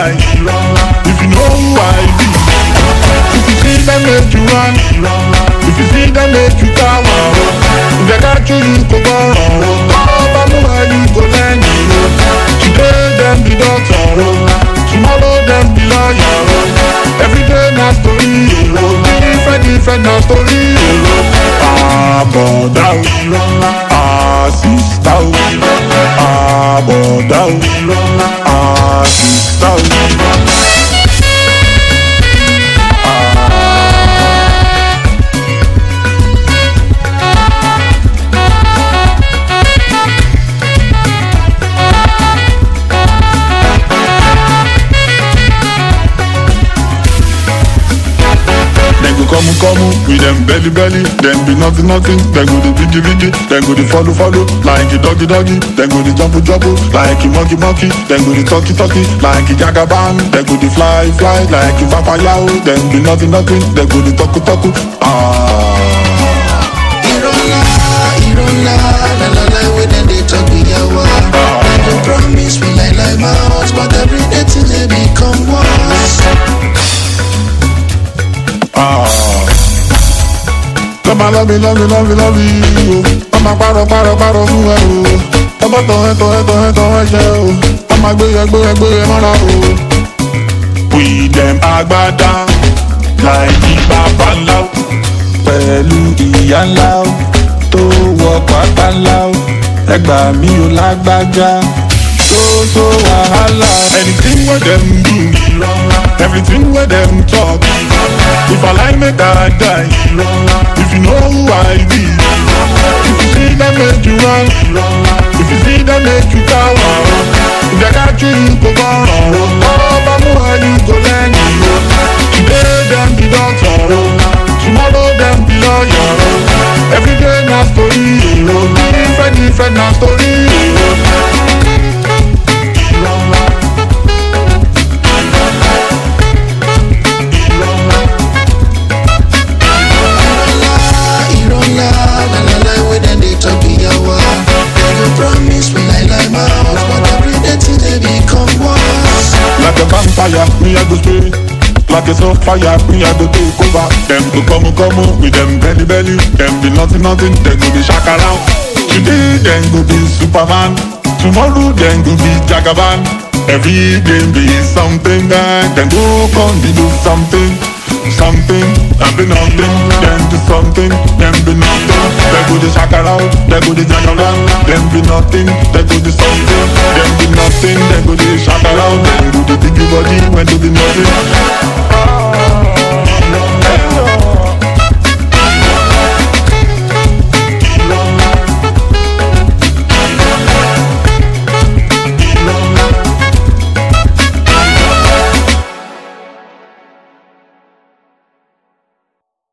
die. If you know who I be, if you see them make you run, if you see them make you cower, if they catch you, you go borrow. Come on, move you go lend Today them be doctor, tomorrow them be lawyer. Every day na story, different different na story. Ah, brother, ah, sister, ah, brother, ah, sister. Dem go come come with them belly belly, dem be nothing nothing. Dem go dey vidi vidi, dem go dey follow follow like a doggy doggy. Dem go dey jump jump like a monkey monkey. Dem go dey talky talky like a jagaban. Dem go dey fly fly like a papayao. Dem be nothing nothing. Dem go dey talk talk. Ah. Irola, Irola, la la la, when them they talk we yawa. They go promise me like like my house, but every day till they become worse. Ah. Lọ́mọ lọ́bi lọ́bi lọ́bi lọ́bi o. Ọmọ parọ́ parọ́ parọ́ fún ẹ o. Ọmọ tọ̀ ẹ́ tọ̀ ẹ́ tọ̀ ẹ́ tọ̀ ẹ́ ṣe o. Ọmọ gbéyẹ gbéyẹ gbéyẹ mọ́ra o. We dem agbada láì bàbá ńlá o. Pẹ̀lú ìyá ńlá o. Tó wọ pátá ńlá o. Ẹgbà mi ò lágbájá. So so wàhálà. Anything wey dem do. Everything wey dem talk. If I like make I die. If you know who I be. If you see them make you run. If you see them make you cower. If they catch you, you go borrow. Ọba mú ẹ, you go lend. Today dem be doctor. Tomorrow dem be lawyer. Every day na story. Different different na story. Irola, la la la, when them they talk we yawa. They go promise me like like my house, but every day till they become worse. Like a vampire, me I go stay. Like a soft fire, me I go take over. Them go come come with them belly belly. Them be nothing nothing, them go be shakaran. Today them go be Superman. Tomorrow them go be Jagaban. Every day be something that them go come be do something. Something, them be nothing, them do something, them be nothing. Them go the shakara, them go the jagaban. Them be nothing, them go the something. Them be nothing, them go the shakara, them go the biggie body when do the nothing.